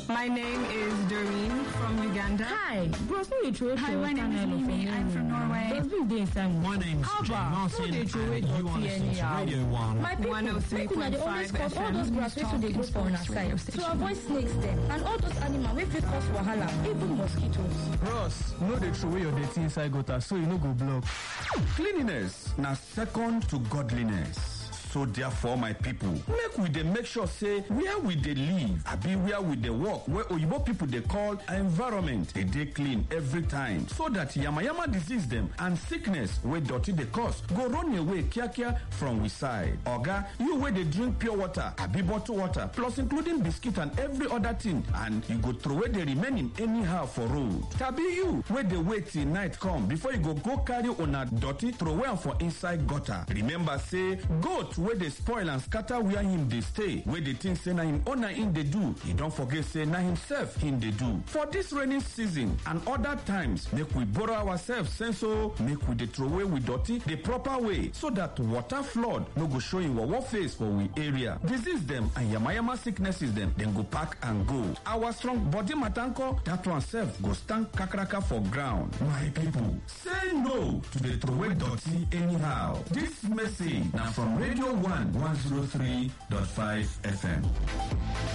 My name is Doreen from Uganda. Hi, bros, no dey throw Hi, your my name is channel for Mimi. I'm from Norway. Dustbin dey inside My name's How Jay about? Martin, Who dey throw away and you dirty are listening to anyhow? Radio 1. My people, make una dey always 103.5 cut all those FM. grass wey too dey grow for una side to avoid snakes dem and all those animals wey fit cause wahala even mosquitoes. Bros, no dey throw away your dirty inside gutter so e no go block. Cleanliness na second to godliness. So therefore, my people, make we dey make sure say where we dey live, abi where we dey work, where oyibo people dey call environment, dey dey clean every time, so that yamayama disease dem and sickness wey dirty dey cause go run away kiakia from we side. Oga, you wey dey drink pure water, abi bottled water, plus including biscuit and every other thing, and you go throw away the remaining anyhow for road. Tabi you wey dey wait till night come before you go go carry una dirty throw away am for inside gutter. Remember say goat wey dey spoil and scatter where him dey stay, wey dey think say na him owner him dey do, e don forget say na himself him dey do. For this rainy season and other times, make we borrow ourselves sense o, make we dey throw away we dirty the proper way so that water flood no go show him wawa face for we area. Disease dem and yamayama sicknesses dem dem go pack and go. Our strong body matanko, that one sef go stand kakaraka for ground. My people, say no to the throwaway dirty anyhow. This message na from Radio 1 103.5 FM.